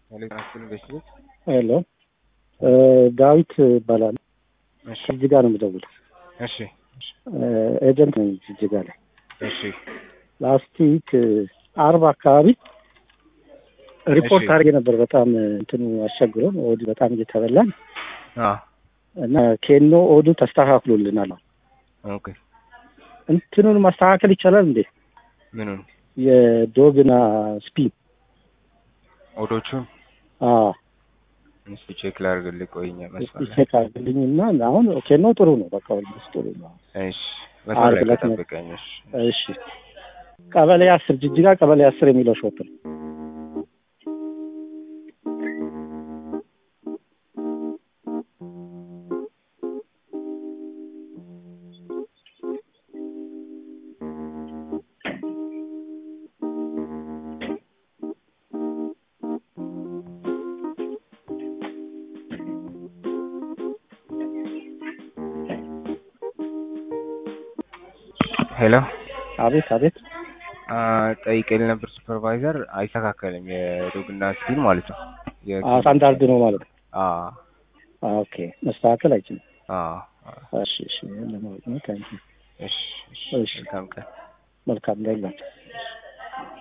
ኤሌክትራንስን ኢንቨስትሜንት ሄሎ ዳዊት ይባላል። እሺ ጅጅጋ ነው የምደውለው። እሺ ኤጀንት ነኝ ጅጅጋ ላይ። እሺ ላስቲክ አርብ አካባቢ ሪፖርት እሺ። አድርጌ ነበር። በጣም እንትኑ አስቸግሮን ኦዱ በጣም እየተበላን አ እና ኬኖ ኦዱ ተስተካክሎልናል። ኦኬ እንትኑን ማስተካከል ይቻላል እንዴ? ምኑን የዶግና ስፒን ኦዶቹን አዎ እስኪ ቼክ ላድርግልህ። ቆይኛ መስመር ላይ ቼክ አድርግልኝና አሁን ኬኖ ጥሩ ነው። በቃ ኦልሞስት ጥሩ ነው። እሺ መስመር ላይ አርብ ዕለት ነው። ከጠብቀኝ። እሺ እሺ ቀበሌ አስር ጅጅጋ ቀበሌ አስር የሚለው ሾፕ ነው። ሄሎ አቤት አቤት። አ ጠይቄልህ ነበር ሱፐርቫይዘር አይስተካከልም። የዶግና ስፒን ማለት ነው። የ- አዎ ስታንዳርድ ነው ማለት ነው። አ አዎ፣ ኦኬ መስተካከል አይችልም። አ አ እሺ እሺ ለማወቅ ነው። ታንኪ እሺ እሺ እሺ። መልካም ቀን። መልካም እንዳይላቸው